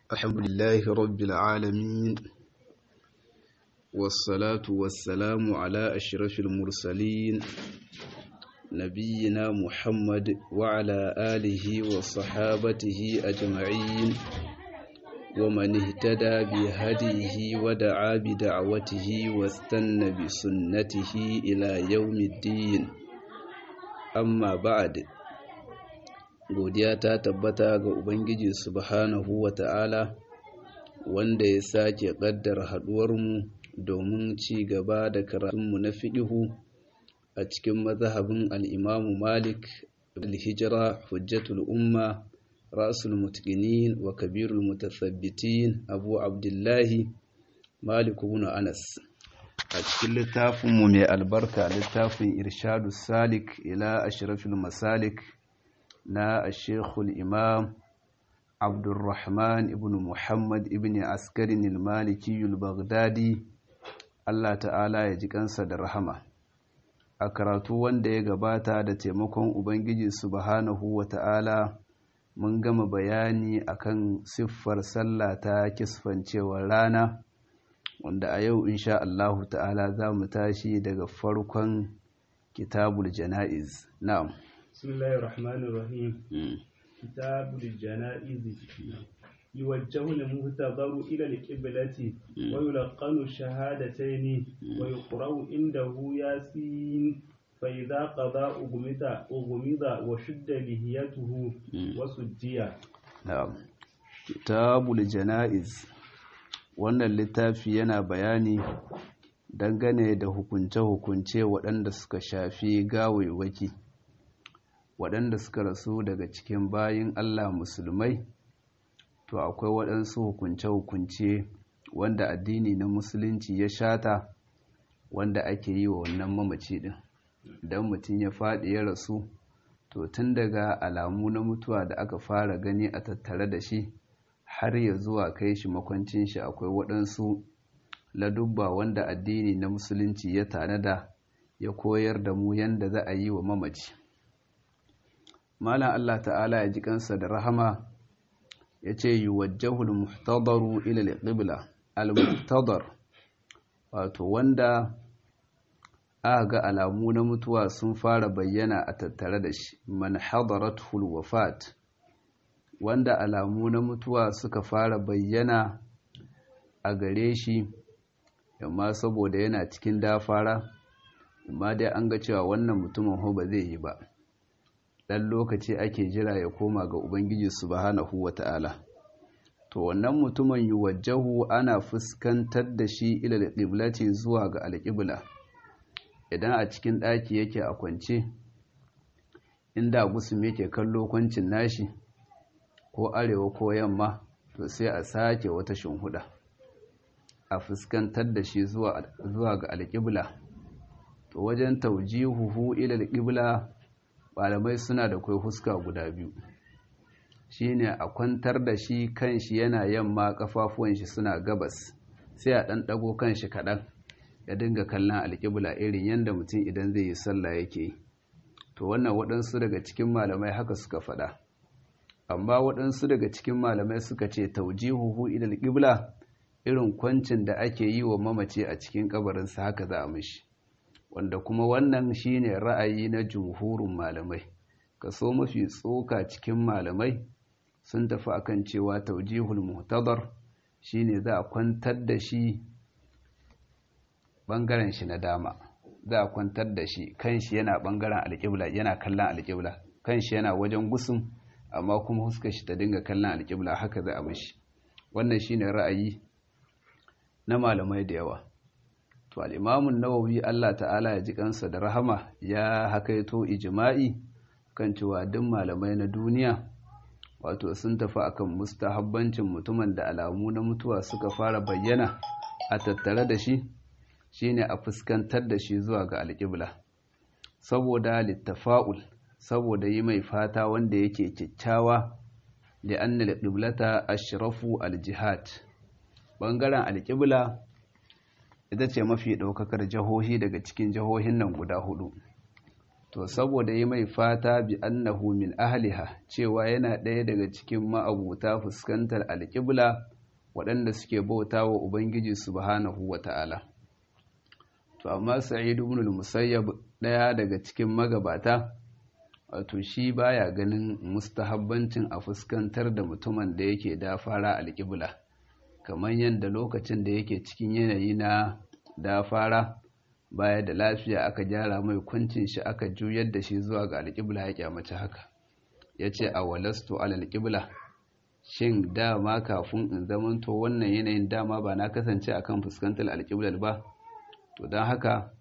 الحمد لله رب العالمين والصلاة والسلام على أشرف المرسلين نبينا محمد وعلى آله وصحابته أجمعين ومن اهتدى بهديه ودعا بدعوته واستنى بسنته إلى يوم الدين أما بعد godiya ta tabbata ga Ubangiji subhanahu wa ta'ala wanda ya sake ƙaddar haɗuwarmu domin ci gaba da karatunmu na fiɗihu a cikin mazhabin al'imamu Malik al-Hijira hujjatul umma rasul mutqinin wa kabirul mutasabbitin Abu Abdullahi Malik ibn Anas a cikin littafinmu mai albarka littafin Irshadu Salik ila ashrafil masalik na Sheikhul Imam Abdulrahman ibn Muhammad ibn Askarin al-Maliki al-Baghdadi Allah ta'ala ya ji kansa da rahama a karatu wanda ya gabata da taimakon Ubangiji subhanahu wa ta'ala mun gama bayani akan siffar sallah ta kisfancewar rana wanda a yau insha Allahu ta'ala za mu tashi daga farkon kitabul jana'iz na'am بسم الله الرحمن الرحيم كتاب الجنائز يوجه المهتضر إلى القبلة ويلقن الشهادتين ويقرأ عنده ياسين فإذا قضى أغمض أغمض وشد لهيته وسجي نعم كتاب الجنائز wannan littafi yana bayani dangane da hukunce-hukunce waɗanda suka shafi gawaiwaki waɗanda suka rasu daga cikin bayin Allah musulmai to akwai waɗansu hukunce-hukunce wanda addini na musulunci ya shata wanda ake yi wa wannan mamaci ɗin idan mutum ya faɗi ya rasu to tun daga alamu na mutuwa da aka fara gani a tattare da shi har ya zuwa kai shi makwancin shi akwai waɗansu ladubba wanda addini na musulunci ya tanada ya koyar da mu yanda za a yi wa mamaci malam Allah ta'ala ya ji kansa da rahama ya ce yi wajahul muhtadaru ila al-qibla al-muhtadar wato wanda aka ga alamu na mutuwa sun fara bayyana a tattare da shi man hadaratul wafat wanda alamu na mutuwa suka fara bayyana a gare shi amma saboda yana cikin dafara amma dai an ga cewa wannan mutumin ho ba zai yi ba ɗan lokaci ake jira ya koma ga Ubangiji subhanahu wa ta'ala. To, wannan mutumin yi wajahu ana fuskantar da shi ilal ƙiblati zuwa ga alƙibla, idan a cikin ɗaki yake a kwance, inda gusum yake kallo kwancin nashi, ko arewa ko yamma, to sai a sake wata shimhuda, a fuskantar da shi zuwa ga alƙibla. To, wajen taujihuhu ilal ƙibla malamai suna da kai huska guda biyu shine a kwantar da shi kanshi yana yamma kafafuwan shi suna gabas sai a ɗan ɗago kanshi kaɗan ya dinga kallon alƙibla irin yadda mutum idan zai yi sallah yake yi to wannan waɗansu daga cikin malamai haka suka faɗa amma waɗansu daga cikin malamai suka ce taujihuhu ilal qibla irin kwancin da ake yi wa mamaci a cikin kabarinsa haka za a mishi wanda kuma wannan shine ra'ayi na jumhurin malamai kaso mafi tsoka cikin malamai sun tafi akan cewa taujihul muhtadar shine za a kwantar da shi bangaren shi na dama za a kwantar da shi kanshi yana bangaren alƙibla yana kallon alƙibla kanshi yana wajen gusum amma kuma huskar shi ta dinga kallon alƙibla haka za a mishi wannan shine ra'ayi na malamai da yawa to al'imamun nawawi Allah ta'ala ya ji kansa da rahama ya hakaito ijima'i kan cewa duk malamai na duniya wato sun tafi akan mustahabbancin mutumin da alamu na mutuwa suka fara bayyana a tattare da shi shine a fuskantar da shi zuwa ga alƙibla saboda littafa'ul saboda yi mai fata wanda yake kyakkyawa da annal qiblata ashrafu aljihad bangaren alƙibla ita ce mafi ɗaukakar jihohi daga cikin jihohin nan guda hudu to saboda yi mai fata bi annahu min ahliha cewa yana ɗaya daga cikin ma'abuta fuskantar alƙibla waɗanda suke bauta wa ubangiji subhanahu wata'ala to amma sa'id ibn al-musayyab ɗaya daga cikin magabata wato shi baya ganin mustahabbancin a fuskantar da mutumin da yake da fara alƙibla kamar yadda lokacin da yake cikin yanayi na da fara baya da lafiya aka gyara mai kuncin shi aka juyar da shi zuwa ga alƙibla ya kyamace haka ya ce a walastu alƙibla shin dama kafin in zamanto wannan yanayin dama ba na kasance akan fuskantar alƙiblar ba to don haka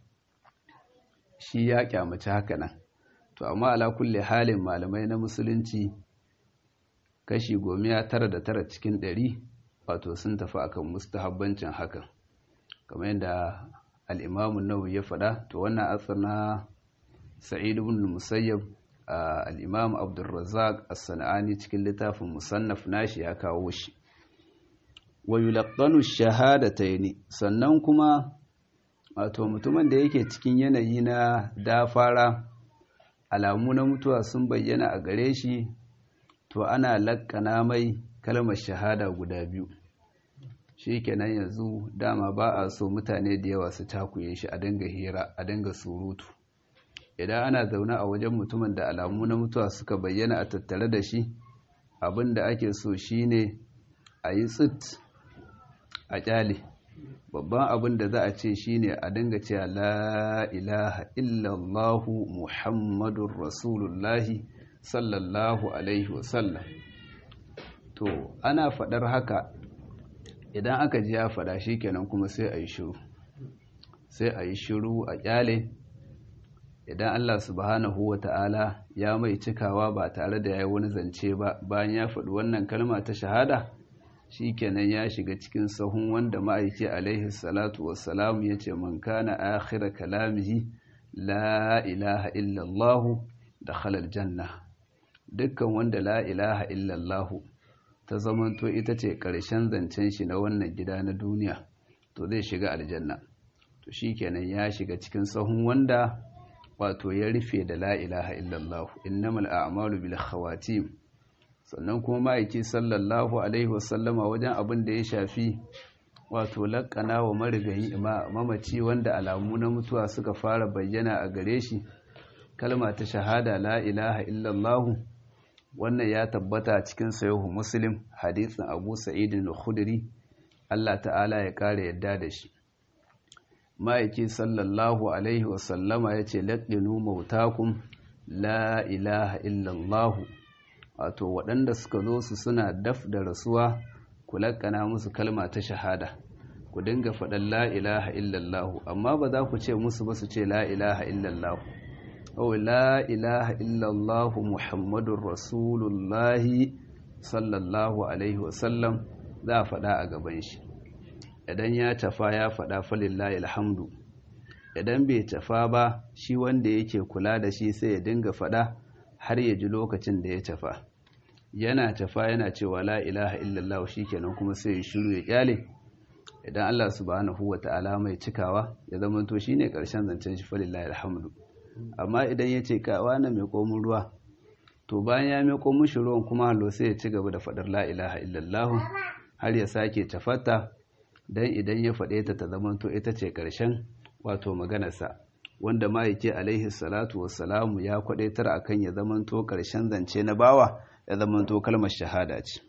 shi ya kyamace haka nan to amma ala kulle halin malamai na musulunci kashi gomiya tara da tara cikin ɗari wato sun tafi akan mustahabbancin hakan kamar yadda al'imamun nawawi ya faɗa to wannan asar na sa'id ibn musayyab al'imam abdulrazak as-sana'ani cikin littafin musannaf nashi ya kawo shi wa yulaqqanu shahadatayn sannan kuma wato mutumin da yake cikin yanayi na dafara alamu na mutuwa sun bayyana a gare shi to ana lakkana mai kalmar shahada guda biyu shi kenan yanzu dama ba a so mutane da yawa su takuye shi a dinga hira a dinga surutu idan ana zaune a wajen mutumin da alamu na mutuwa suka bayyana a tattare da shi abin da ake so shine a yi tsit a kyale babban abin da za a ce shine a dinga cewa la ilaha illallahu muhammadun rasulullahi sallallahu alaihi wasallam to ana faɗar haka idan aka ji ya faɗa shi kenan kuma sai a yi shiru sai a yi shiru a kyale idan Allah subhanahu wa ta'ala ya mai cikawa ba tare da ya yi wani zance ba bayan ya faɗi wannan kalma ta shahada shi kenan ya shiga cikin sahun wanda ma'aiki alaihi salatu wassalamu ya ce man kana akhira kalamihi la ilaha illallahu da halal janna dukkan wanda la ilaha illallahu ta zamanto ita ce ƙarshen zancen shi na wannan gida na duniya to zai shiga aljanna to shi kenan ya shiga cikin sahun wanda wato ya rufe da la ilaha illallah innamal a'malu bil khawatim sannan kuma ma'aiki sallallahu alaihi wasallama wajen abin da ya shafi wato laƙana wa marigayi mamaci wanda alamu na mutuwa suka fara bayyana a gare shi kalma ta shahada la ilaha illallah wannan ya tabbata cikin sayahu muslim hadisin abu sa'idin al-khudri Allah ta'ala ya kare yadda da shi ma'aiki sallallahu alaihi wasallama ya ce laƙinu mautakum la ilaha illallahu wato waɗanda suka zo su suna daf da rasuwa ku laƙana musu kalma ta shahada ku dinga faɗan la ilaha illallahu amma ba za ku ce musu ba su ce la ilaha illallahu أو لا إله إلا الله محمد رسول الله صلى الله عليه وسلم za a faɗa a gaban shi idan ya tafa ya faɗa falillahi alhamdu idan bai tafa ba shi wanda yake kula da shi sai ya dinga faɗa har ya ji lokacin da ya tafa yana tafa yana cewa la ilaha illallah shikenan kuma sai ya shiru ya kyale idan Allah subhanahu wata'ala mai cikawa ya zama to shine karshen zancen shi falillahi alhamdu amma idan ya ce kawa na mai komin ruwa to bayan ya mai komin shi ruwan kuma hallo sai ya ci gaba da faɗar la ilaha illallah har ya sake tafata dan idan ya faɗe ta ta zama to ita ce karshen wato maganarsa wanda ma yake alaihi salatu wassalamu ya kwadaitar akan ya zama to karshen zance na bawa ya zama to kalmar shahada ce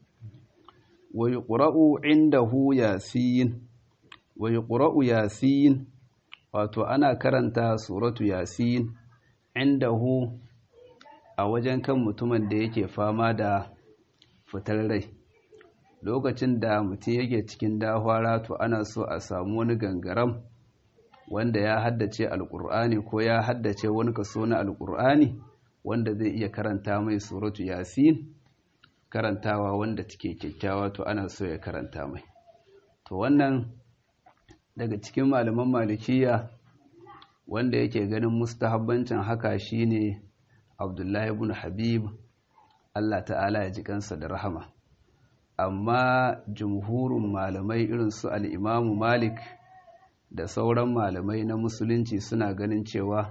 wa yuqra'u indahu yasin wa yuqra'u yasin wato ana karanta suratu yasin indahu a wajen kan mutumin da yake fama da fitar rai lokacin da mutum yake cikin dahwara to ana so a samu wani gangaram wanda ya haddace alkur'ani ko ya haddace wani kaso na alkur'ani wanda zai iya karanta mai suratu yasin karantawa wanda take kyakkyawa to ana so ya karanta mai to wannan daga cikin malaman malikiya wanda yake ganin mustahabbancin haka shine abdullahi ibn habib Allah ta'ala ya ji kansa da rahama amma jumhurin malamai irin su al'imamu malik da sauran malamai na musulunci suna ganin cewa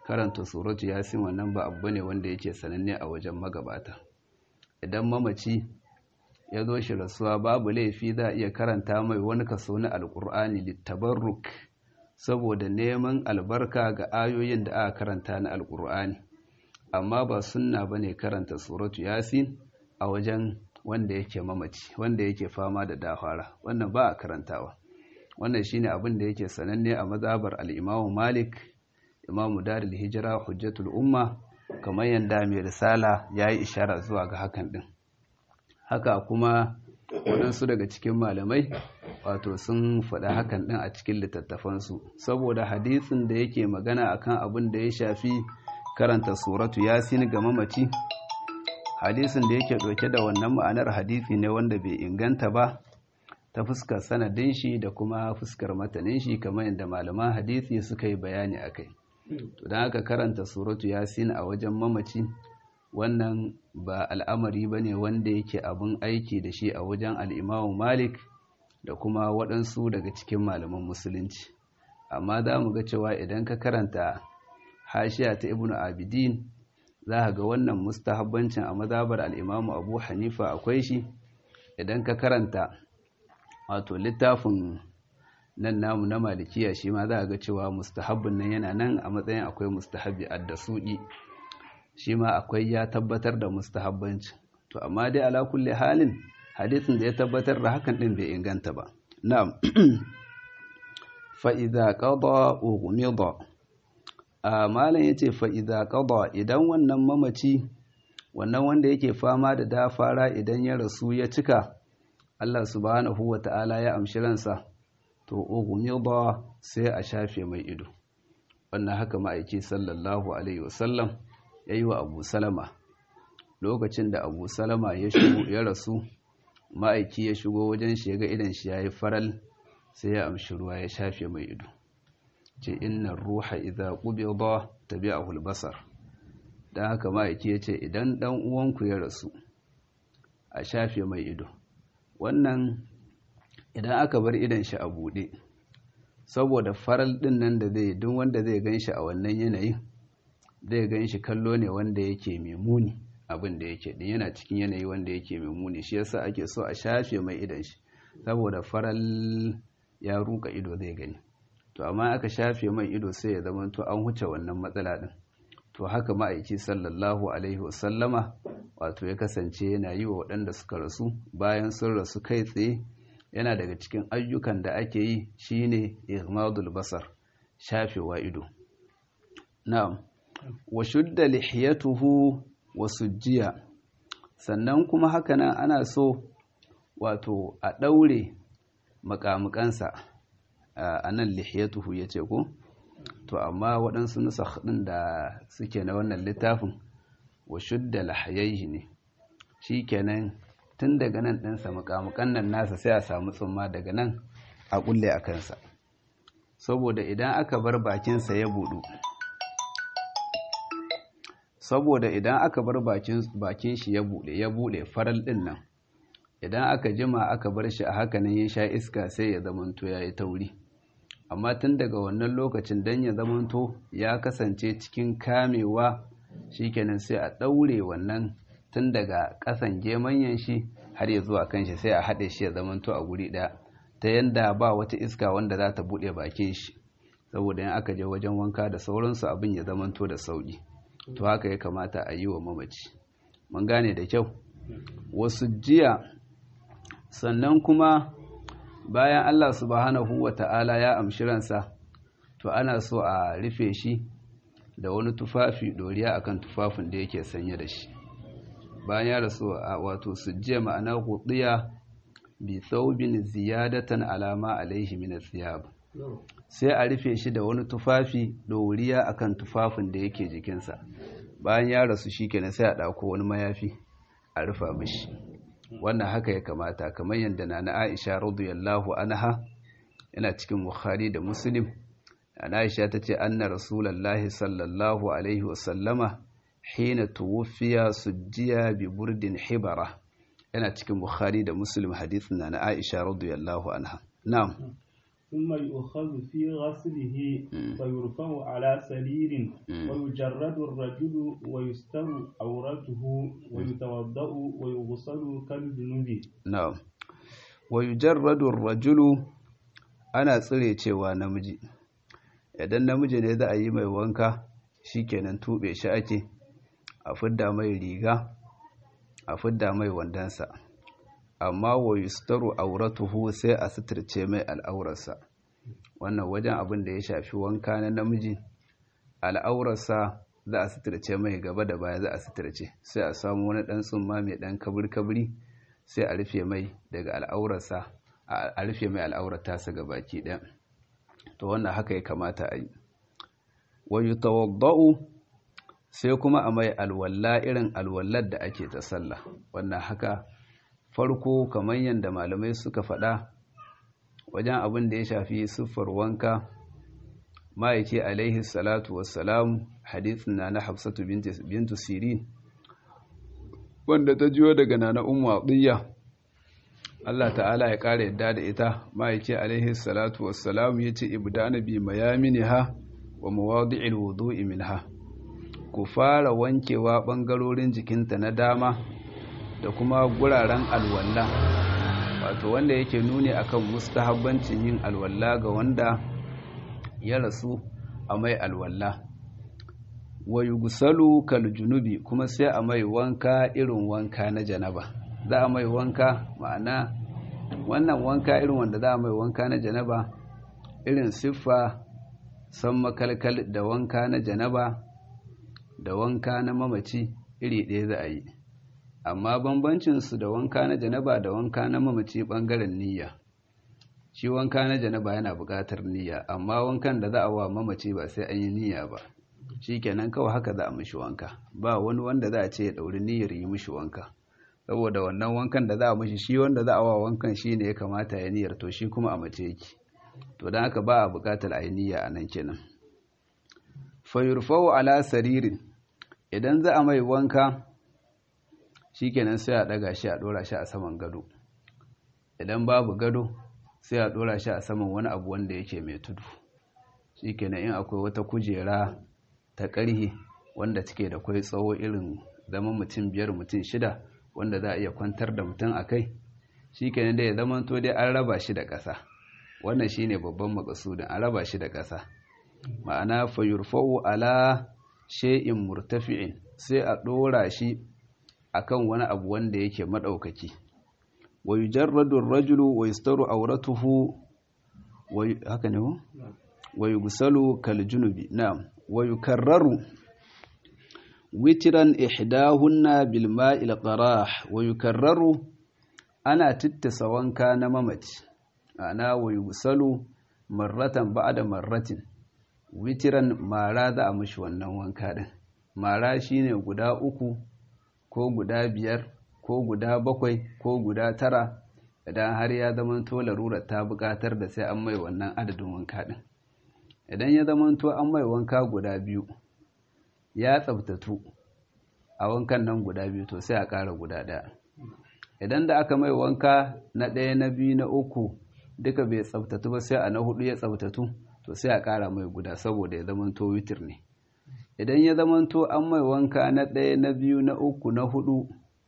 karanta suratu yasin wannan ba abu ne wanda yake sananne a wajen magabata idan mamaci ya zo shi rasuwa babu laifi za a iya karanta mai wani kaso na alkur'ani littabarruk saboda neman albarka ga ayoyin da aka karanta na alkur'ani amma ba sunna bane karanta suratu yasin a wajen wanda yake mamaci wanda yake fama da dahara wannan ba a karantawa wannan shine abin da yake sananne a mazhabar al-Imam Malik Imam Darul Hijra Hujjatul Umma kamar yanda mai risala yayi ishara zuwa ga hakan din haka kuma waɗansu daga cikin malamai wato sun faɗa hakan ɗin a cikin littattafansu saboda hadisin da yake magana akan abin da ya shafi karanta suratu yasin ga mamaci hadisin da yake ɗauke da wannan ma'anar hadisi ne wanda bai inganta ba ta fuskar sanadin shi da kuma fuskar matanin shi kamar yadda malaman hadisi suka yi bayani a kai to don haka karanta suratu yasin a wajen mamaci wannan ba al'amari ba ne wanda yake abin aiki da shi a wajen al'imamu malik da kuma waɗansu daga cikin malaman musulunci amma za mu ga cewa idan ka karanta hashiya ta ibnu abidin za ka ga wannan mustahabbancin a mazabar al'imamu abu hanifa akwai shi idan ka karanta wato littafin nan namu na malikiya shi ma za a ga cewa mustahabbin nan yana nan a matsayin akwai mustahabbi addasuɗi shi ma akwai ya tabbatar da mustahabbanci to amma dai ala kulli halin hadisin da ya tabbatar da hakan din bai inganta ba na'am fa idza qada ughmida a malam yace fa idza qada idan wannan mamaci wannan wanda yake fama da dafara idan ya rasu ya cika Allah subhanahu wata'ala ya amshi ransa to ughmida sai a shafe mai ido wannan haka ma'aiki sallallahu alaihi wasallam ya yi wa abu salama lokacin da abu salama ya shigo ya rasu ma'aiki ya shigo wajen shi ya ga idan shi ya yi faral sai ya amshi ruwa ya shafe mai ido ce inna ruha idza qubida tabi'ahu al-basar dan haka ma'aiki ya ce idan dan uwanku ya rasu a shafe mai ido wannan idan aka bar idan shi a bude saboda faral din nan da zai duk wanda zai gan shi a wannan yanayin zai gan shi kallo ne wanda yake mai muni abin da yake din yana cikin yanayi wanda yake mai muni shi yasa ake so a shafe mai idan shi saboda faral ya ruka ido zai gani to amma aka shafe mai ido sai ya zama to an huce wannan matsala din to haka ma'aiki sallallahu alaihi wasallama wato ya kasance yana yi wa waɗanda suka rasu bayan sun rasu kai tsaye yana daga cikin ayyukan da ake yi shine igmadul basar shafewa ido na'am wa shudda lihiyatuhu wa sujjiya sannan kuma hakanan ana so wato a ɗaure makamukansa a nan lihiyatuhu ya ce ko to amma waɗansu nusakh ɗin da suke na wannan littafin wa shudda lahayaihi ne shi kenan tun daga nan ɗinsa makamukan nan nasa sai a samu tsumma daga nan a ƙulle a kansa saboda idan aka bar bakinsa ya buɗu saboda idan aka bar bakin shi ya bude ya bude faral din nan idan aka jima aka bar shi a haka nan ya sha iska sai ya zamanto yayi tauri amma tun daga wannan lokacin dan ya zamanto ya kasance cikin kamewa shikenan sai a daure wannan tun daga kasan gemanyan shi har ya zuwa kan shi sai a haɗe shi ya zamanto a guri ɗaya ta yanda ba wata iska wanda za ta buɗe bakin shi saboda in aka je wajen wanka da sauransu abin ya zamanto da sauƙi to haka ya kamata a yi wa mamaci mun gane da kyau wasu jiya sannan kuma bayan Allah subhanahu wa ta'ala ya amshi ransa to ana so a rufe shi da wani tufafi doriya akan tufafin da yake sanye da shi bayan ya rasu a wato sujjiya ma'ana hudiya bi thawbin ziyadatan alama alaihi min thiyab sai a rufe shi da wani tufafi doriya akan tufafin da yake jikinsa bayan ya rasu shikenan sai a dauko wani mayafi a rufa mishi wannan haka ya kamata kamar yadda na Aisha radiyallahu anha yana cikin Bukhari da Muslim ana Aisha tace anna rasulullahi sallallahu alaihi wasallama hina tuwfiya sujjiya bi burdin hibara yana cikin Bukhari da Muslim hadisin na Aisha radiyallahu anha na'am ثم يؤخذ في غسله فيرفع على سرير ويجرد الرجل ويستر عورته ويتوضأ ويغسل كالجنوب na'am wa yujarradu ar-rajulu ana tsire cewa namiji idan namiji ne za a yi mai wanka shikenan tube shi ake a fidda mai riga a fidda mai wandansa amma wa yustaru auratuhu sai a suturce mai al'aurarsa wannan wajen abin da ya shafi wanka na namiji al'aurarsa za a suturce mai gaba da baya za a suturce sai a samu wani ɗan tsumma mai ɗan kabir-kabiri sai a rufe mai daga al'aurarsa a rufe mai al'aurata su ga baki ɗaya to wannan haka ya kamata a yi wa yutawadda'u sai kuma a mai alwalla irin alwallar da ake ta sallah wannan haka farko kamar yadda malamai suka faɗa wajen abin da ya shafi siffar wanka ma'aiki alaihi salatu wassalam hadithin na na hafsatu bintu sirin wanda ta jiyo daga nana ummu atiyya Allah ta'ala ya ƙara yadda da ita ma'aiki alaihi salatu wassalam ya ce ibdana bi mayaminiha wa mawadi'il wudu'i minha ku fara wankewa ɓangarorin jikinta na dama da kuma guraren alwalla wato wanda yake nuni akan mustahabbancin yin alwalla ga wanda ya rasu a mai alwalla wa yugsalu kal junubi kuma sai a mai wanka irin wanka na janaba za a mai wanka ma'ana wannan wanka irin wanda za a mai wanka na janaba irin siffa san makalkal da wanka na janaba da wanka na mamaci iri ɗaya za a yi amma bambancinsu da wanka na janaba da wanka na mamaci ɓangaren niyya shi wanka na janaba yana buƙatar niyya amma wankan da za a wa mamaci ba sai an yi niyya ba shi kenan kawai haka za a mishi wanka ba wani wanda za a ce ya ɗauri niyyar yi mishi wanka saboda wannan wankan da za a mishi shi wanda za a wa wankan shi ne ya kamata ya niyyar to shi kuma a mace yake to don haka ba a buƙatar a yi niyya a nan kenan fayurfau ala saririn idan za a mai wanka shikenan sai a daga shi a dora shi a saman gado idan babu gado sai a dora shi a saman wani abu wanda yake mai tudu shikenan in akwai wata kujera ta ƙarhe wanda take da kwai tsawo irin zaman mutum biyar mutum shida wanda za a iya kwantar da mutum a kai shikenan da ya zama to dai an raba shi da ƙasa wannan shine babban makasudin an raba shi da ƙasa ma'ana fayurfa'u ala shay'in murtafi'in sai a dora shi akan wani abu wanda yake madaukaki wa yujarradu ar-rajulu wa yastaru awratuhu wa haka ne wa yughsalu kal junubi na'am wa yukarraru witran ihdahunna bil ma'il qarah wa yukarraru ana tittasa wanka na mamaci ana wa yughsalu marratan ba'da marratin witiran mara za a mashi wannan wanka din mara shine guda uku ko guda biyar ko guda bakwai ko guda tara idan har ya zamanto larurar ta buƙatar da sai an mai wannan adadin wanka din idan ya zamanto an mai wanka guda biyu ya tsabtatu a wankan nan guda biyu to sai a ƙara guda ɗaya idan da aka mai wanka na ɗaya na biyu na uku duka bai tsabtatu ba sai a na hudu ya tsabtatu to sai a ƙara mai guda saboda ya zamanto witir ne idan ya zamanto an mai wanka na ɗaya na biyu na uku na hudu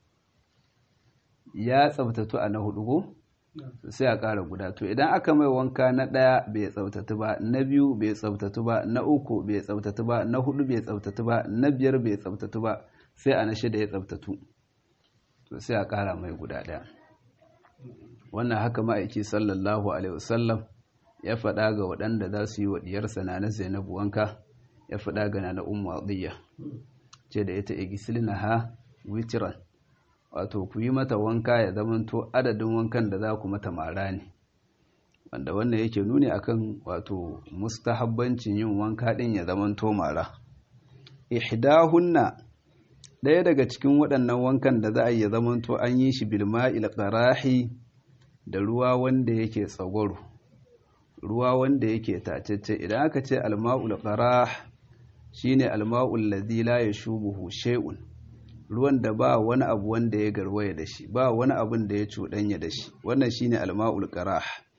ya tsabtatu a na hudu ko sai a ƙara guda to idan aka mai wanka na ɗaya bai tsabtatu ba na biyu bai tsabtatu ba na uku bai tsabtatu ba na hudu bai tsabtatu ba na biyar bai tsabtatu ba sai a na shida ya tsabtatu to sai a ƙara mai guda ɗaya wannan haka ma'aiki sallallahu alaihi wasallam ya faɗa ga waɗanda za su yi wa ɗiyarsa na na zainabu wanka ya faɗa ga na ummu adiyya ce da ita igisilina ha witiran wato ku yi mata wanka ya zamanto adadin wankan da za ku mata mara ne wanda wannan yake nuni akan wato mustahabbancin yin wanka ɗin ya zamanto mara ihdahunna ɗaya daga cikin waɗannan wankan da za a yi ya zamanto an yi shi bilma ilqarahi da ruwa wanda yake tsagwaro ruwa wanda yake tacece idan aka ce alma'ul qarah shine alma'ul ladhi la yashubuhu shay'un ruwan da ba wani abu wanda ya garwaya da shi ba wani abun da ya cuɗanya da shi wannan shine alma'ul qarah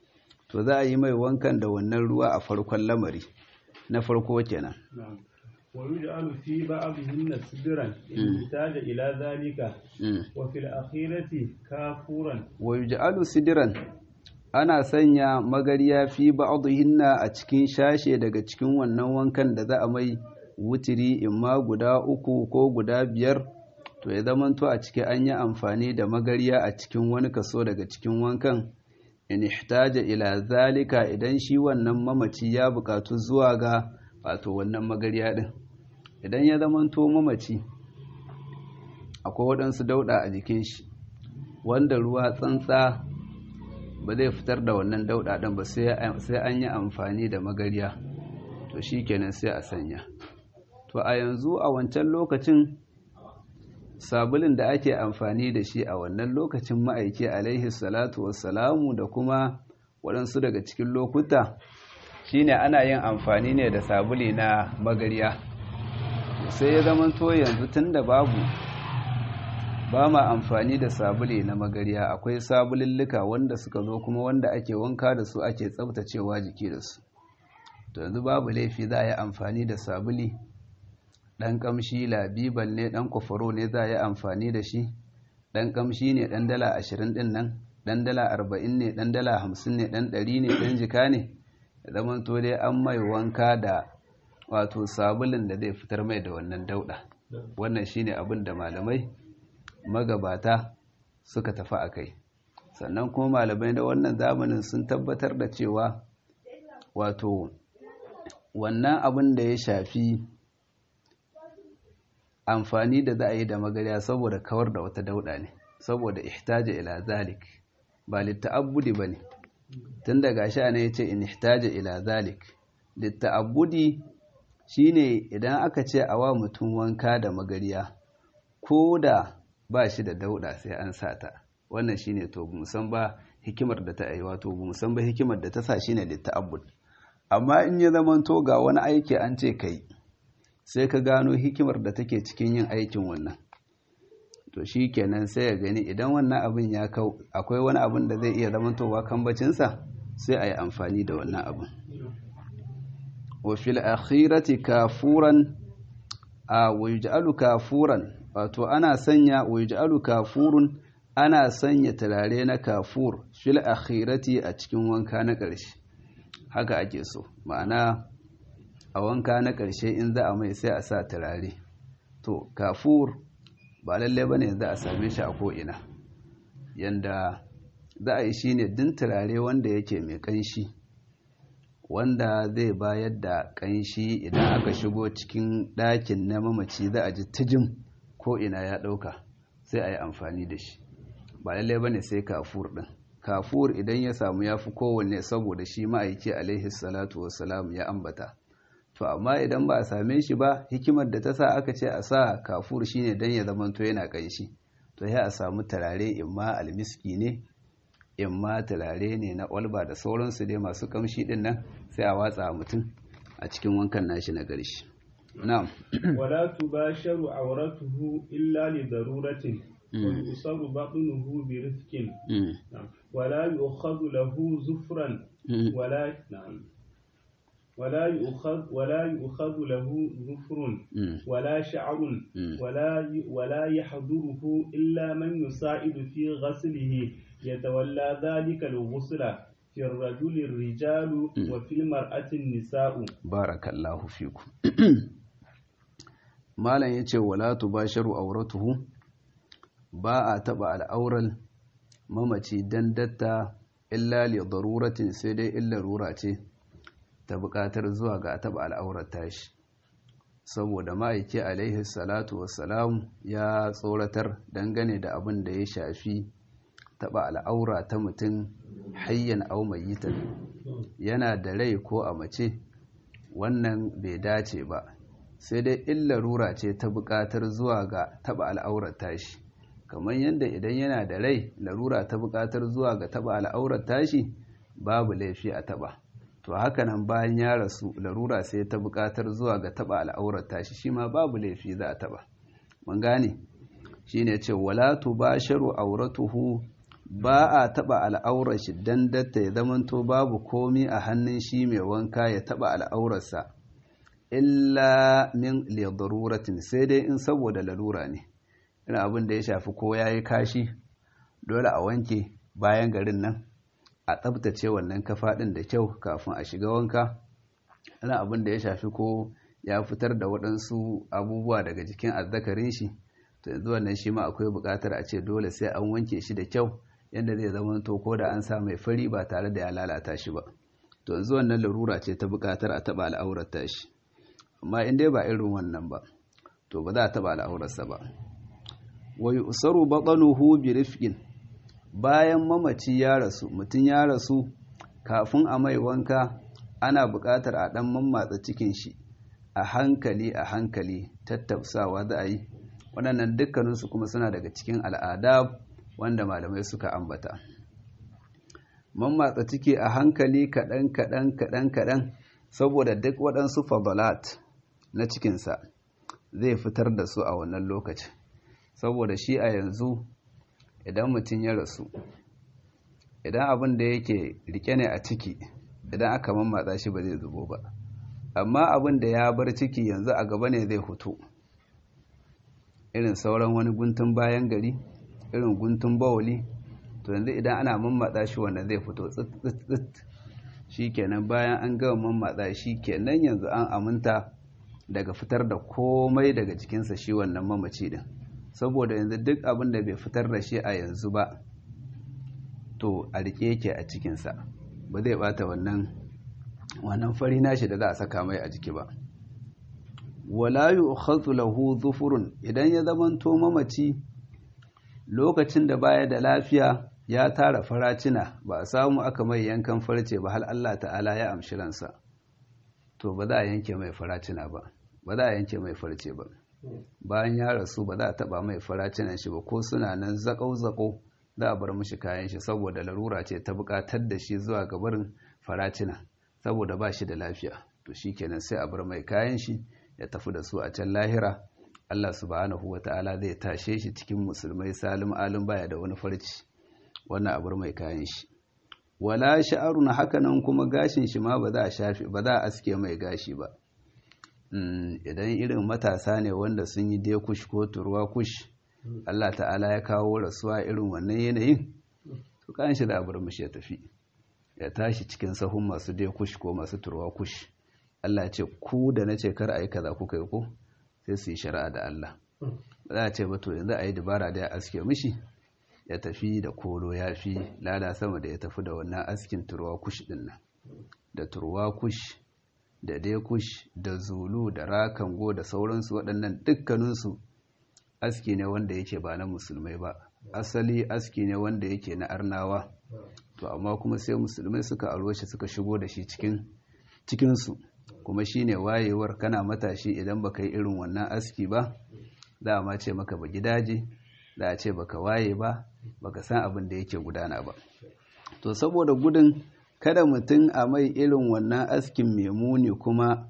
to za a yi mai wankan da wannan ruwa a farkon lamari na farko kenan ويجعل في بعضهن سدرا إن احتاج إلى ذلك وفي الأخيرة كافورا ويجعل سدرا ana sanya magariya fi ba'dhinna a cikin shashe daga cikin wannan wankan da za a mai wutiri imma guda uku ko guda biyar to ya zamanto a ciki an yi amfani da magariya a cikin wani kaso daga cikin wankan in ihtaja ila zalika idan shi wannan mamaci ya bukatu zuwa ga wato wannan magariya din idan ya zamanto mamaci akwai waɗansu dauɗa a jikin shi wanda ruwa tsantsa ba zai fitar da wannan dauɗa ɗin ba sai an yi amfani da magariya to shi kenan sai a sanya to a yanzu a wancan lokacin sabulin da ake amfani da shi a wannan lokacin ma'aiki alaihi salatu wassalamu da kuma waɗansu daga cikin lokuta shine ana yin amfani ne da sabuli na magariya sai ya zama to yanzu tun da babu ba ma amfani da sabuli na magariya akwai sabulillika wanda suka zo kuma wanda ake wanka da su ake tsabtacewa jiki da su to yanzu babu laifi za a yi amfani da sabuli ɗan ƙamshi labiban ne ɗan kwafaro ne za a yi amfani da shi ɗan ƙamshi ne ɗan dala ashirin ɗin nan ɗan dala arba'in ne ɗan dala hamsin ne ɗan ɗari ne ɗan jika ne ya zama to dai an mai wanka da wato sabulin da zai fitar mai da wannan dauɗa wannan shine abin da malamai magabata suka tafi a kai sannan kuma malamai da wannan zamanin sun tabbatar da cewa wato wannan abin da ya shafi amfani da za a yi da magariya saboda kawar da wata dauɗa ne saboda ihtaja ila zalik ba litta'abbudi ba ne tun daga sha ne ya ce in ihtaja ila zalik litta'abbudi shine idan aka ce a wa mutum wanka da magariya ko da ba shi da dauɗa sai an sa ta wannan shine to musan ba hikimar da ta yi wato musan ba hikimar da ta sa shine litta'abbud amma in ya zama to ga wani aiki an ce kai sai ka gano hikimar da take cikin yin aikin wannan to shi kenan sai ya gani idan wannan abin ya kau akwai wani abin da zai iya zamantowa kambacinsa sai a yi amfani da wannan abin wafil akhirati kafuran a waj'alu kafuran wato ana sanya waj'alu kafurun ana sanya turare na kafur fil akhirati a cikin wanka na ƙarshe haka ake so ma'ana a wanka na ƙarshe in za a mai sai a sa turare to kafur ba lalle ba ne za a same shi a ko'ina yanda za a yi shi ne din turare wanda yake mai ƙanshi wanda zai bayar da ƙanshi idan aka shigo cikin ɗakin na mamaci za a ji tijim ko'ina ya ɗauka sai a yi amfani da shi ba lalle ba ne sai kafur ɗin kafur idan ya samu ya fi kowanne saboda shi ma'aiki alaihi salatu wasalam ya ambata to amma idan ba a same shi ba hikimar da ta sa aka ce a sa kafur shine dan ya zamanto yana kanshi to ya a samu turare imma almiski ne imma turare ne na olba da sauransu dai masu kamshi din nan sai a watsa mutum a cikin wankan nashi na ƙarshe na'am wala tubasharu awratuhu illa li daruratin wa yusaru batnuhu bi rizqin wala yu'khadhu lahu zufran wala na'am ولا يؤخذ ولا يؤخذ له ظفر ولا شعر ولا ولا يحضره إلا من يساعد في غسله يتولى ذلك الغسل في الرجل الرجال وفي المرأة النساء بارك الله فيكم malam yace wala tubasharu auratuhu ba a taba al'auran mamaci dan datta illa li daruratin sai dai illa rura ce ta buƙatar zuwa ga taɓa al'aurar tashi saboda ma'aiki alaihi salatu wassalam ya tsoratar dangane da abin da ya shafi taɓa al'aura ta mutum hayyan au mayitan yana da rai ko a mace wannan bai dace ba sai dai in larura ce ta buƙatar zuwa ga taɓa al'aurar tashi kamar yadda idan yana da rai larura ta buƙatar zuwa ga taɓa al'aurar tashi babu laifi a taɓa to haka nan bayan ya rasu larura sai ta buƙatar zuwa ga taɓa al'aurar tashi shi ma babu laifi za a taɓa mun gane shi ne ce wala tubasharu auratuhu ba a taɓa al'aurar shi don datta ya zamanto babu komi a hannun shi mai wanka ya taɓa al'aurarsa illa min lidaruratin sai dai in saboda lalura ne ina abin da ya shafi ko ya yi kashi dole a wanke bayan garin nan a tsabtace wannan kafa ɗin da kyau kafin a shiga wanka ina abin da ya shafi ko ya fitar da waɗansu abubuwa daga jikin azzakarin shi to yanzu wannan shi ma akwai buƙatar a ce dole sai an wanke shi da kyau yadda zai zama to ko da an sa mai fari ba tare da ya lalata shi ba to yanzu wannan larura ce ta buƙatar a taɓa al'aurar tashi amma in dai ba irin wannan ba to ba za a taɓa al'aurarsa ba wa yusaru batanuhu bi rifqin bayan mamaci ya rasu mutum ya rasu kafin a mai wanka ana buƙatar a ɗan mammatsa cikin shi a hankali a hankali tattausawa za a yi waɗannan dukkaninsu kuma suna daga cikin al'ada wanda malamai suka ambata mammatsa ciki a hankali kaɗan kaɗan kaɗan kaɗan saboda duk waɗansu fadalat na cikinsa zai fitar da su a wannan lokacin saboda shi a yanzu idan mutum ya rasu idan abin da yake rike ne a ciki idan aka mammatsa shi ba zai zubo ba amma abin da ya bar ciki yanzu a gaba ne zai hutu irin sauran wani guntun bayan gari irin guntun bawali to yanzu idan ana mammatsa shi wanda zai fito tsit shi kenan bayan an gama mammatsa shi kenan yanzu an aminta daga fitar da komai daga jikinsa shi wannan mamaci din saboda yanzu duk abin da bai fitar da shi a yanzu ba to a rike yake a cikinsa ba zai bata wannan wannan fari nashi da za a saka mai a jiki ba wala yu'khadhu lahu dhufurun idan ya zamanto mamaci lokacin da baya da lafiya ya tara faracina ba a samu aka mai yankan farce ba hal Allah ta'ala ya amshi ransa to ba za a yanke mai faracina ba ba za a yanke mai farce ba bayan ya rasu ba za a taba mai faracinan shi ba ko suna nan zakau-zakau za a bar mishi kayan shi saboda larura ce ta bukatar da shi zuwa ga barin faracina saboda ba shi da lafiya to shi kenan sai a bar mai kayan shi ya tafi da su a can lahira Allah subhanahu wa ta'ala zai tashe shi cikin musulmai salim alim baya da wani farci wannan a bar mai kayan shi wala sha'arun hakanan kuma gashin shi ma ba za a shafe ba za a aske mai gashi ba idan irin matasa ne wanda sun yi dai kush ko turwa kush Allah ta'ala ya kawo rasuwa irin wannan yanayin to kan shi da bar mishi ya tafi ya tashi cikin sahun masu dai kush ko masu turwa kush Allah ya ce ku da na ce kar a yi kaza kuka yi ko sai su yi shari'a da Allah ba za a ce ba to yanzu a yi dabara da ya aske mishi ya tafi da kolo ya fi lada sama da ya tafi da wannan askin turwa kush din nan da turwa kush da dekush da zulu da rakango da sauransu waɗannan dukkaninsu aski ne wanda yake ba na musulmai ba asali aski ne wanda yake na arnawa to amma kuma sai musulmai suka aro shi suka shigo da shi cikin cikinsu kuma shine wayewar kana matashi idan baka yi irin wannan aski ba za a ma ce maka ba gidaje za a ce baka waye ba baka san abin da yake gudana ba to saboda gudun kada mutum a mai irin wannan askin mai muni kuma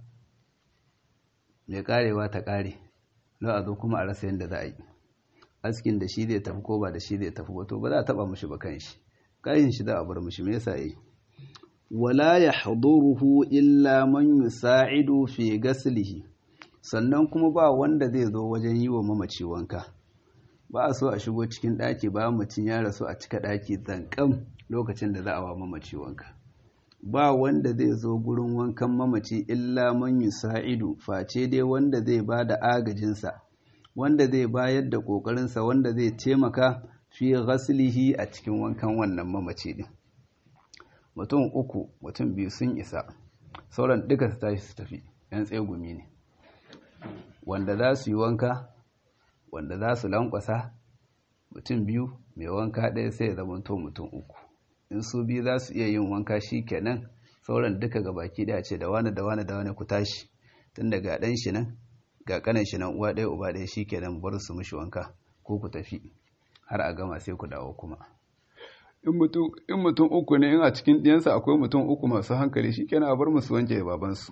mai karewa ta kare za a zo kuma a rasa yadda za a yi askin da shi zai tafi ko ba da shi zai tafi ba to ba za a taba mushi ba kan shi kayan shi za a bar mushi me yasa yi wala yahduruhu illa man yusa'idu fi ghaslihi sannan kuma ba wanda zai zo wajen yi wa mamaci wanka ba a so a shigo cikin ɗaki ba mutum ya rasu a cika ɗaki zanƙam lokacin da za a wa mamaci wanka ba wanda zai zo gurin wankan mamaci illa man yusa'idu face dai wanda zai ba da agajinsa wanda zai bayar da ƙoƙarinsa wanda zai taimaka fi ghaslihi a cikin wankan wannan mamaci din mutum uku mutum biyu sun isa sauran duka su tashi su tafi yan tsegumi ne wanda za su yi wanka wanda za su lankwasa mutum biyu mai wanka ɗaya sai ya zamanto mutum uku in su biyu za su iya yin wanka shi kenan sauran duka ga baki ɗaya ce da wani da wani da wani ku tashi tun daga ɗan shi nan ga ƙanan shi nan uwa ɗaya uba ɗaya shi kenan bar su mishi wanka ko ku tafi har a gama sai ku dawo kuma in mutum uku ne in a cikin ɗiyansa akwai mutum uku masu hankali shi kenan a bar musu wanke babansu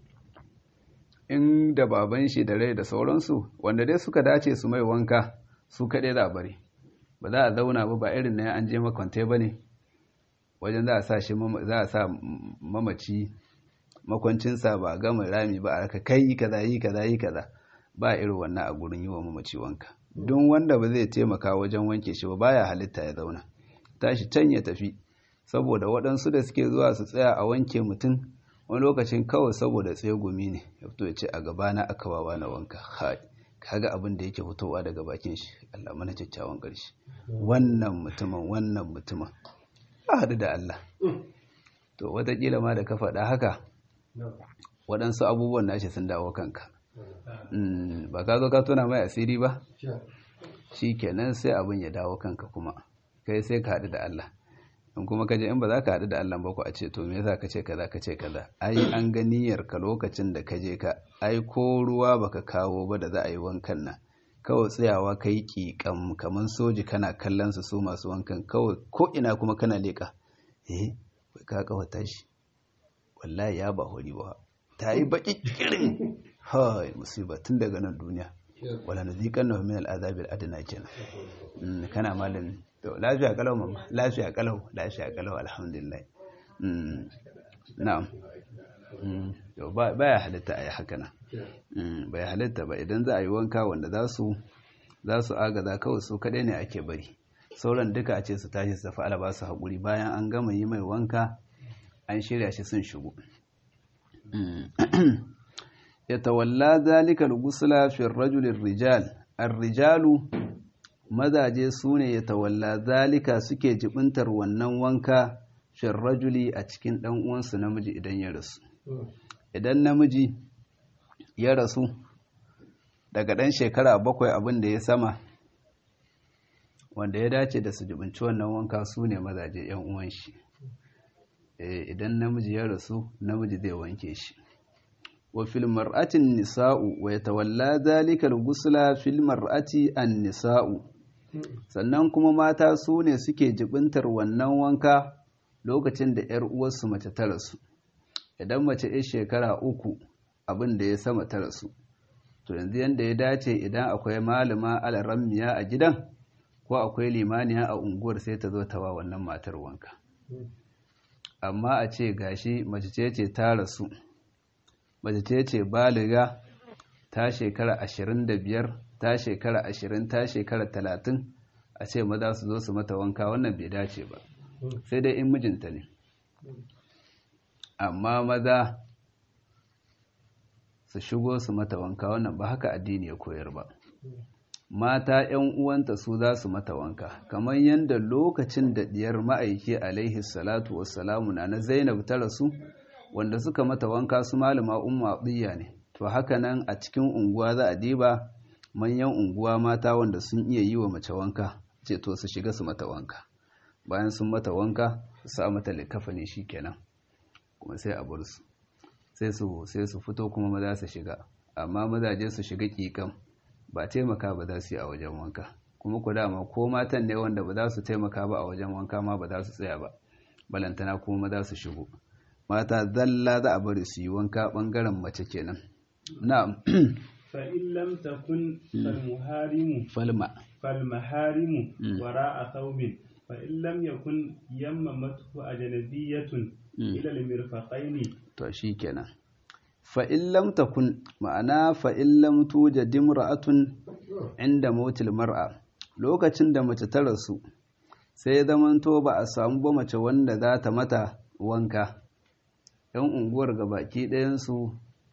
in da baban shi da rai da sauransu wanda dai suka dace su mai wanka su kaɗai za a bari ba za a zauna ba ba irin na an je makwantai ba ne wajen za a sa shi za a sa mamaci makwancinsa ba a gama rami ba a raka kai yi kaza yi kaza yi kaza ba irin wannan a gurin yi wa mamaci wanka don wanda ba zai taimaka wajen wanke shi ba baya halitta ya zauna tashi can ya tafi saboda waɗansu da suke zuwa su tsaya a wanke mutum wani lokacin kawai saboda tsegumi ne ya fito ya ce a gabana aka wawa na wanka hai kaga abin da yake fitowa daga bakin shi Allah mana kyakkyawan ƙarshe wannan mutumin wannan mutumin a haɗu da Allah to watakila ma da ka faɗa haka waɗansu abubuwan nashi sun dawo kanka ba ka zo ka tuna mai asiri ba shi kenan sai abin ya dawo kanka kuma kai sai ka haɗu da Allah in kuma ka je in ba za ka haɗu da Allah ba ku a ce to me yasa ka ce kaza ka ce kaza ai an ga niyyar ka lokacin da ka je ka ai ko ruwa baka kawo ba da za a yi wankan nan kawai tsayawa ka yi ƙiƙam kamar soji kana kallon su su masu wankan kawai ko ina kuma kana leƙa eh ka kawata shi wallahi ya ba hori ba ta yi baƙi kirin hai musiba tun daga nan duniya wala nazikan na min al'azabil adna kenan kana malami to lafiya kalau mamma lafiya kalau lafiya kalau alhamdulillah na'am to baya halitta a yi haka nan bai halitta ba idan za a yi wanka wanda za su za su agaza kawai su kaɗai ne ake bari sauran duka a ce su tashi su tafi alaba su haƙuri bayan an gama yi mai wanka an shirya shi sun shigo ya tawalla zalikal gusula fi rajulin rijal ar-rijalu mazaje su ne ya tawalla zalika suke jibintar wannan wanka fi rajuli a cikin ɗan uwansu namiji idan ya rasu idan namiji ya rasu daga ɗan shekara bakwai abin da ya sama wanda ya dace da su jibinci wannan wanka su ne mazaje yan uwan shi idan namiji ya rasu namiji zai wanke shi wa fil mar'atin nisa'u wa yatawalla dhalika al-ghusla fil mar'ati an-nisa'u sannan kuma mata su ne suke jibintar wannan wanka lokacin da yar uwarsu mace ta rasu idan mace ya shekara uku abin da ya sama ta rasu to yanzu yanda ya dace idan akwai malama alarammiya a gidan ko akwai limaniya a unguwar sai ta zo ta wa wannan matar wanka amma a ce gashi mace ce ce ta rasu mace ce ce baliga ta shekara ashirin da biyar ta shekara ashirin ta shekara talatin a ce maza su zo su mata wanka wannan bai dace ba sai dai in mijinta ne amma maza su shigo su mata wanka wannan ba haka addini ya koyar ba mata ‘yan uwanta su za su mata wanka kamar yadda lokacin da diyar ma'aiki alaihi salatu wassalamu na na zainab ta rasu wanda suka mata wanka su malama umma tsiya ne to haka nan a cikin unguwa za a diba manyan unguwa mata wanda sun iya yi wa mace wanka ce to su shiga su mata wanka bayan sun mata wanka su sa mata likafa ne kenan kuma sai a bar su sai su sai su fito kuma maza su shiga amma mazaje su shiga kikan ba taimaka ba za su yi a wajen wanka kuma ku dama ko matan ne wanda ba za su taimaka ba a wajen wanka ma ba za su tsaya ba balantana kuma maza su shigo mata zalla za a bari su yi wanka bangaren mace kenan na'am fa in lam takun fal muharimu falma fal maharimu wara'a thawbin fa in lam yakun yammamatu ajnabiyatun ila al mirfaqaini to shikenan fa in lam takun ma'ana fa in lam tujad imra'atun inda mautil mar'a lokacin da mace ta rasu sai zamanto ba a samu ba mace wanda za ta mata wanka ‘yan unguwar ga baki ɗayansu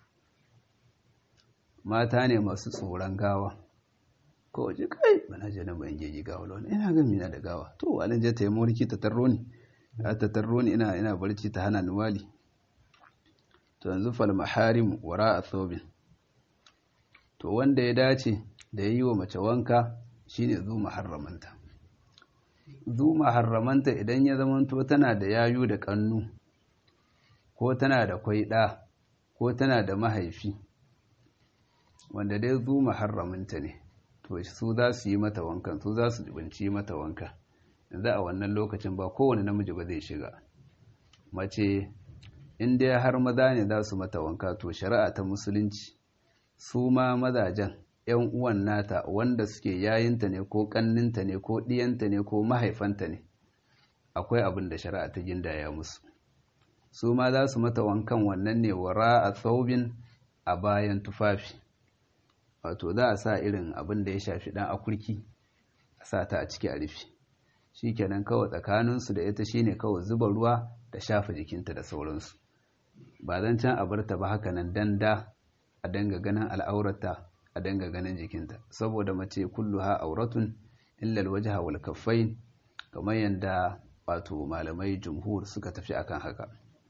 mata ne masu tsoron gawa ko waje kai bana je na ban geji gawa launi ina ga mina da gawa to alin je ta yi mulki ta tarro ni ta tarro ni ina ina barci ta hana ni wali to yanzu fal maharim wara a thobin to wanda ya dace da yi wa mace wanka shine zu maharramanta zu maharramanta idan ya zamanto tana da yayu da kannu ko tana da kwaiɗa ko tana da mahaifi wanda dai zu maharraminta ne to su za su yi mata wankan su za su binci mata wanka yanzu a wannan lokacin ba kowane namiji ba zai shiga mace in dai har maza ne za su mata wanka to shari'a ta musulunci su ma mazajen ‘yan uwan nata wanda suke yayinta ne ko ƙanninta ne ko ɗiyanta ne ko mahaifanta ne akwai abin da shari'a ta gindaya musu su ma za su mata wankan wannan ne wara a tsaubin a bayan tufafi wato za a sa irin abin da ya shafi ɗan akurki a sa ta a ciki a rufe shi kenan kawai tsakaninsu da ita shine kawai zuba ruwa da shafa jikinta da sauransu ba zan can a barta ba haka nan danda a danga ganin al'aurata a danga ganin jikinta saboda mace kulluha auratun illal wajha wal kaffain kamar yadda wato malamai jumhur suka tafi akan haka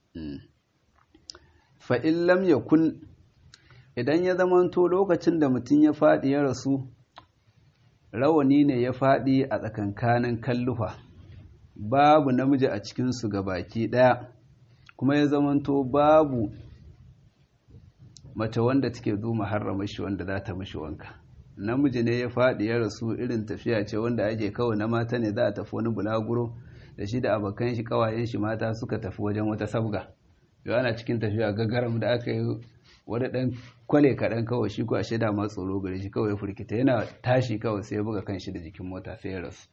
fa in lam yakun idan ya zamanto lokacin da mutum ya faɗi ya rasu rawani ne ya faɗi a tsakankanin kallufa babu namiji a cikinsu ga baki ɗaya kuma ya zamanto babu mace wanda take zo harrama shi wanda za ta mishi wanka namiji ne ya faɗi ya rasu irin tafiya ce wanda ake kawai na mata ne za a tafi wani bulaguro da shi da abokan shi kawayen shi mata suka tafi wajen wata sabga yau ana cikin tafiya gagaram da aka yi wani ɗan kwale kaɗan kawai shi ko a shaida ma tsoro gare shi kawai furkita yana tashi kawai sai ya buga kan shi da jikin mota sai ya rasu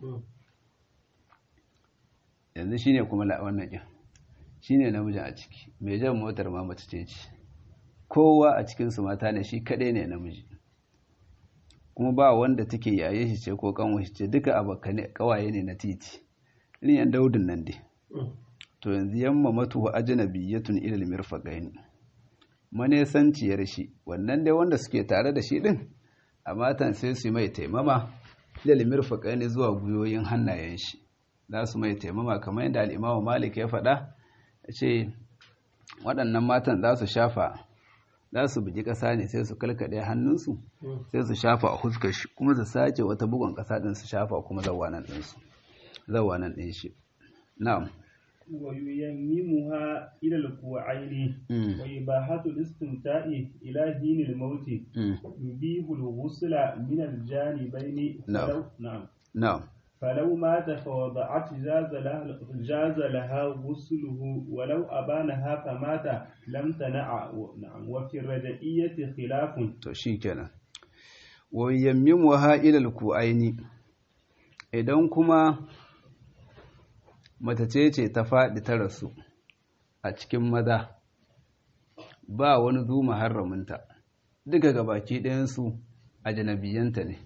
yanzu shine kuma wannan ƙin shine namijin a ciki mai jan motar ma mace ce ce kowa a cikinsu mata ne shi kaɗai ne namiji kuma ba wanda take yaye shi ce ko kanwa shi ce duka abakane kawaye ne na titi irin yan daudin nan dai to yanzu yamma matu wa ajnabiyyatun ilal mirfaqain manesanciyar shi wannan dai wanda suke tare da shi din a matan sai su mai taimama ilal mirfaqain zuwa guyoyin hannayen shi za su mai taimama kamar yadda al-Imam Malik ya faɗa ce waɗannan matan za su shafa za su bugi ƙasa ne sai su kalkaɗe hannunsu sai su shafa a huskar shi kuma su sake wata bugun ƙasa ɗin su shafa kuma zawanan ɗinsu zawanan ɗin shi na'am وييممها إلى الكوعين وإباحة الاستمتاع إلى دين الموت يبيح الغسل من الجانبين نعم نعم نعم فلو مات فوضعت جاز لها جاز لها غسله ولو أبانها فمات لم تنع نعم وفي الرجعية خلاف to shikenan wa yammimuha ila alku'aini idan kuma mace ce ta faɗi ta rasu a cikin maza ba wani zu muharraminta duka gabaki ɗayansu a janabiyanta ne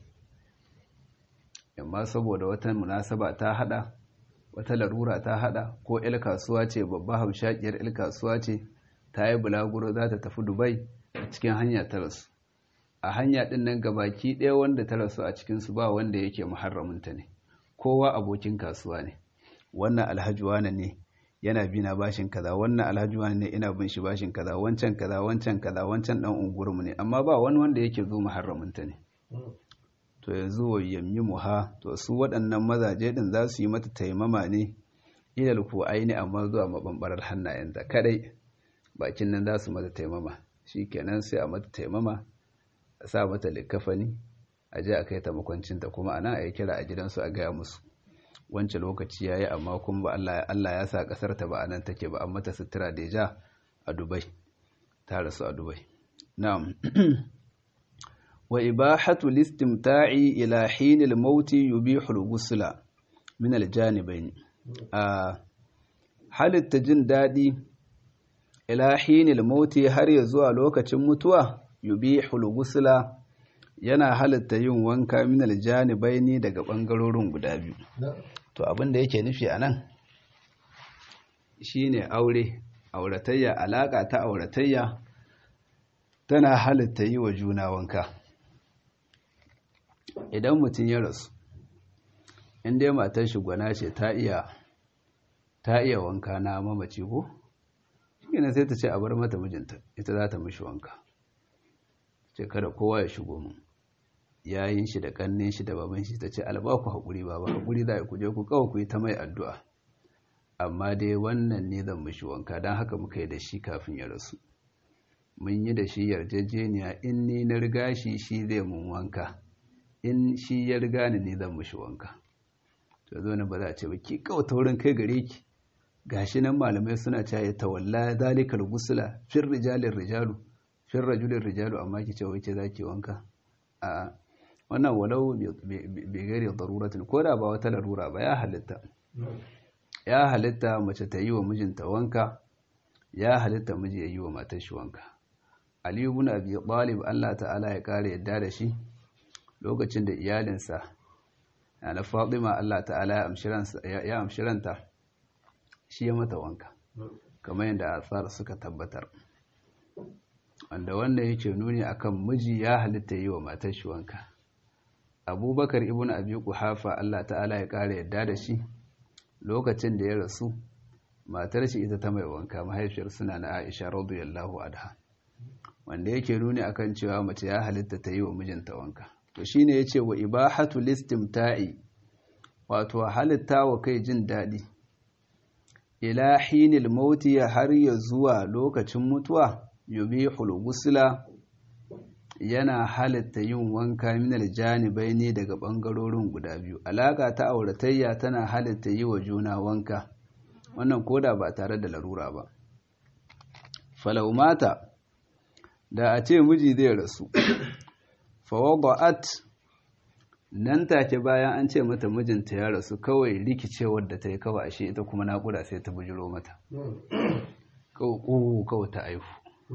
amma saboda wata munasaba ta hada wata larura ta hada ko il kasuwa ce babba hamshakiyar il kasuwa ce ta yi bulaguro za ta tafi dubai a cikin hanya ta rasu a hanya din nan gabaki ɗaya wanda ta rasu a cikinsu ba wanda yake muharraminta ne kowa abokin kasuwa ne wannan alhaji wane ne yana bina bashin kaza wannan alhaji wane ne ina bin shi bashin kaza wancan kaza wancan kaza wancan dan unguwarmu ne amma ba wani wanda yake zo muharraminta ne to yanzu wa yammimuha to su waɗannan mazaje din za su yi mata taimama ne ilal ku aini amma zuwa mabambarar hannayenta kadai bakin nan za su mata taimama shikenan sai a mata taimama a sa mata likafani a je a kai ta makwancinta kuma ana a yi kira a gidansu a gaya musu wancan lokaci ya yi amma kuma ba Allah ya sa ƙasar ta ba a nan take ba an mata sutura da ja a Dubai ta rasu a Dubai na'am wa ibahatu listimta'i ila hinil mauti yubihu al-ghusla min al-janibayn a halitta jin dadi ila hinil mauti har ya zuwa lokacin mutuwa yubihu al-ghusla yana halitta yin wanka min al-janibayn daga bangarorin guda biyu to abin da yake nufi anan shine aure auratayya alaka ta auratayya tana halitta yi wa juna wanka idan mutum ya rasu in dai matar shi gwana ce ta iya ta iya wanka na mamaci ko shine sai ta ce a bar mata mijinta ita za ta mishi wanka ce kada kowa ya shigo mu yayin shi da kannin shi da baban shi ta ce albaku haƙuri baba haƙuri za ku je ku kawai ku yi ta mai addu'a amma dai wannan ne zan mishi wanka don haka muka yi da shi kafin ya rasu mun yi da shi yarjejeniya in ni na riga shi shi zai mun wanka in shi ya riga ni ne zan mishi wanka to zo ne ba za a ce ba ki kawai taurin kai gare ki gashi nan malamai suna cewa ya tawalla zalikal gusula fir rijalin rijalu fir rajulin rijalu amma ki ce wace zaki wanka a wannan walau bai gari daruratin ko da ba wata larura ba ya halitta ya halitta mace ta yi wa mijinta wanka ya halitta miji ya yi wa matar shi wanka aliyu bin abi talib Allah ta'ala ya kare yadda da shi lokacin da iyalinsa na fatima Allah ta'ala ya amshiranta shi ya mata wanka kamar yadda asar suka tabbatar wanda wanda yake nuni akan miji ya halitta yi wa matar shi wanka abubakar ibn abi kuhafa Allah ta'ala ya kare yadda da shi lokacin da ya rasu matar shi ita ta mai wanka mahaifiyar suna na Aisha radiyallahu anha wanda yake nuni akan cewa mace ya halitta ta yi wa mijinta wanka to shine yace wa ibahatu listimta'i wato halitta wa kai jin dadi ila hinil mauti har ya zuwa lokacin mutuwa yubihul ghusla yana halitta yin wanka minal janibai ne daga ɓangarorin guda biyu alaƙa ta auratayya tana halitta yi wa juna wanka wannan koda ba tare da larura ba falaumata da a ce miji zai rasu fawada'at nan take bayan an ce mata mijinta ya rasu kawai rikicewar da ta yi kawai ashe ita kuma naƙuda sai ta bujiro mata kawai ta aihu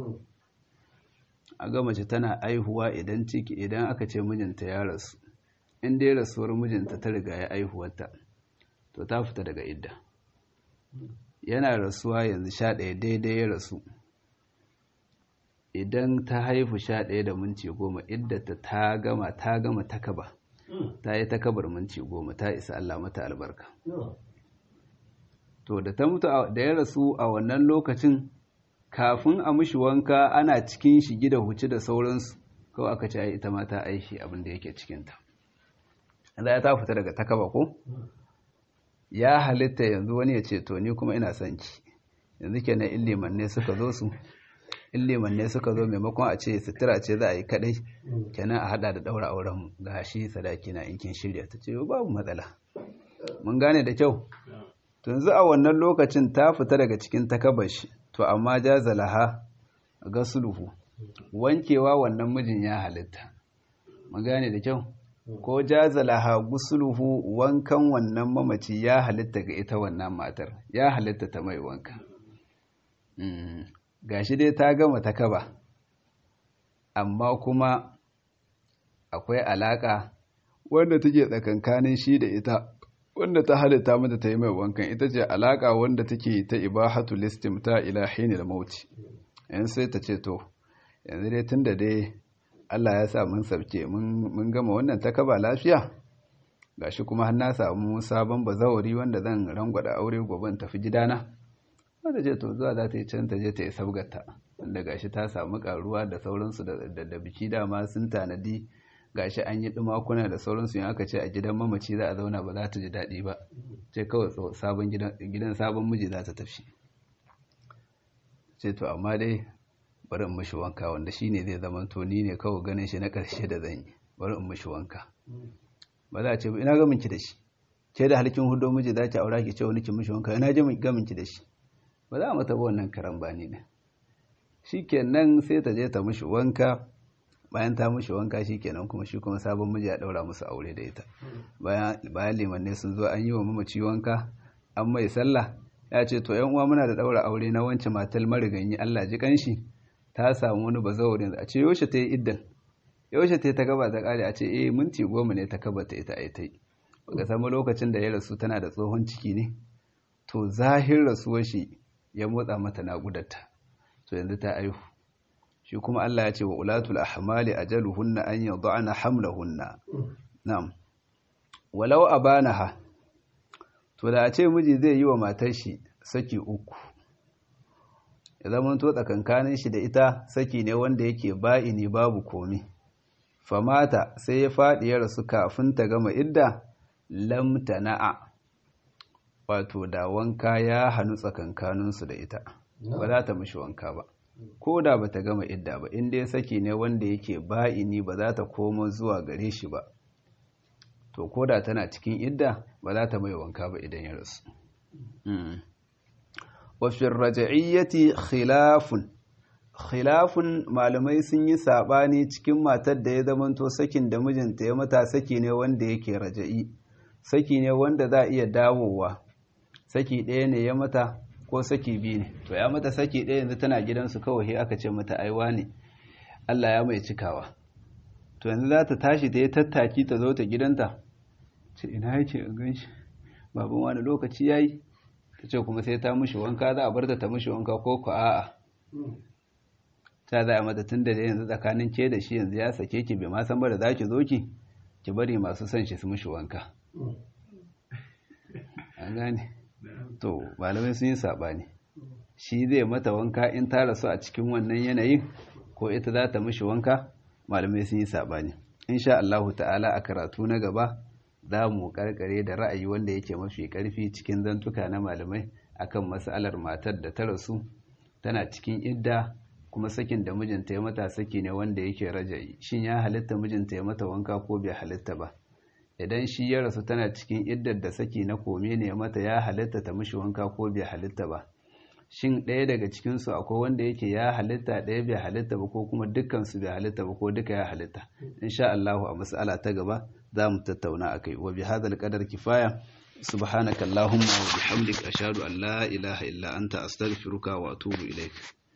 a ga mace tana aihuwa idan ciki idan aka ce mijinta ya rasu in dai rasuwar mijinta ta riga ya aihuwarta to ta fita daga idda yana rasuwa yanzu sha ɗaya daidai ya rasu idan ta haifu sha ɗaya da minci goma iddata ta gama ta gama takaba ta yi takabar minci goma ta isa Allah mata albarka to da ta mutu da ya rasu a wannan lokacin kafin a mushi wanka ana cikin shi gida huci da sauransu kawai aka ce ita ma ta aishi abin da yake cikinta za ta fita daga takaba ko ya halitta yanzu wani ya ce to ni kuma ina son ki yanzu kenan illiman ne suka zo su illiman ne suka zo maimakon a ce sutura ce za a yi kadai kenan a hada da daura auren ga shi sadaki na inkin shirya ta ce babu matsala mun gane da kyau yanzu a wannan lokacin ta fita daga cikin takabashi to amma jazalaha gasluhu wankewa wannan mijin ya halitta mun gane da kyau ko jazalaha gusluhu wankan wannan mamaci ya halitta ga ita wannan matar ya halitta ta mai wanka gashi dai ta gama ta kaba amma kuma akwai alaka wanda take tsakankanin shi da ita wanda ta halitta mata ta yi mai wankan ita ce alaka wanda take ta ibahatu listim ta ila hinil mauti yan sai ta ce to yanzu dai tunda dai Allah ya sa mun sabke mun gama wannan ta kaba lafiya gashi kuma har na samu sabon bazawari wanda zan rangwada aure gobe tafi gidana wanda ce to zuwa za ta yi can ta je ta yi sabgata wanda gashi ta samu karuwa da sauransu da biki dama sun tanadi gashi an yi dumakuna da sauransu yin aka ce a gidan mamaci za a zauna ba za ta ji daɗi ba ce kawai sabon gidan sabon miji za ta tafi ce to amma dai bari in mishi wanka wanda shi ne zai zama to ni ne kawai ganin shi na ƙarshe da zan yi bari in mishi wanka ba za a ce ina gamin ki da shi ke da halikin hudu miji za ki aura ki ce wani ki mishi wanka ina ji gamin ki da shi ba za a mata ba wannan karan bani ne shikenan sai ta je ta mishi wanka bayan ta mishi wanka shikenan kuma shi kuma sabon miji ya daura musu aure da ita bayan bayan limanne sun zo an yi wa mamaci wanka an mai sallah ya ce to yan uwa muna da daura aure na wance matal mariganyi Allah ji kanshi ta samu wani bazawarin a ce yaushe ta yi iddan yaushe ta yi ta gaba ta kare a ce eh minti goma ne ta kaba ta ita ai ta yi baka samu lokacin da ya rasu tana da tsohon ciki ne to zahir rasuwar shi ya motsa mata naƙudarta to yanzu ta aihu shi kuma Allah ya ce wa ulatul ahmali ajaluhunna an yad'ana hamlahunna na'am walau abanaha to da a ce miji zai yi wa matar shi saki uku ya zama to tsakankanin shi da ita saki ne wanda yake ba'ini babu komi famata sai ya faɗi ya rasu kafin ta gama idda lam tana'a wato da wanka ya hannu tsakankaninsu da ita ba za ta mishi wanka ba ko da ba ta gama idda ba inda ya saki ne wanda yake ba'ini ba za ta komo zuwa gare shi ba to ko da tana cikin idda ba za ta mai wanka ba idan ya rasu wafin raja'iyyati khilafun khilafun malamai sun yi saɓani cikin matar da ya zamanto sakin da mijinta ya mata saki ne wanda yake raja'i saki ne wanda za a iya dawowa saki ɗaya ne ya mata ko saki biyu ne to ya mata saki ɗaya yanzu tana gidansu kawai aka ce mata aiwa ne Allah ya mai cikawa to yanzu za ta tashi ta yi tattaki ta zo ta gidanta ce ina yake a gan shi baban wani lokaci ya yi ta ce kuma sai ta mushi wanka za a bar ta ta mushi wanka ko ku a'a ta za a mata tun da yanzu tsakanin ke da shi yanzu ya sake ki bai ma san ba da za ki zo ki ki bari masu son shi su mushi wanka an gane to malamai sun yi saɓani shi zai mata wanka in ta rasu a cikin wannan yanayin ko ita za ta mushi wanka malamai sun yi saɓani insha Allahu ta'ala a karatu na gaba za mu karkare da ra'ayi wanda yake mafi karfi cikin zantuka na malamai akan mas'alar matar da ta rasu tana cikin idda kuma sakin da mijinta ya mata saki ne wanda yake rajayi shin ya halitta mijinta ya mata wanka ko bai halitta ba idan shi ya rasu tana cikin iddar da saki na kome ne mata ya halitta ta mishi wanka ko bai halitta ba shin ɗaya daga cikinsu akwai wanda yake ya halitta ɗaya bai halitta ba ko kuma dukkansu bai halitta ba ko duka ya halitta insha Allahu a mas'ala ta gaba za mu tattauna akai wa bi hadal qadar kifaya subhanaka allahumma wa bihamdika ashhadu an la ilaha illa anta astaghfiruka wa atubu ilaik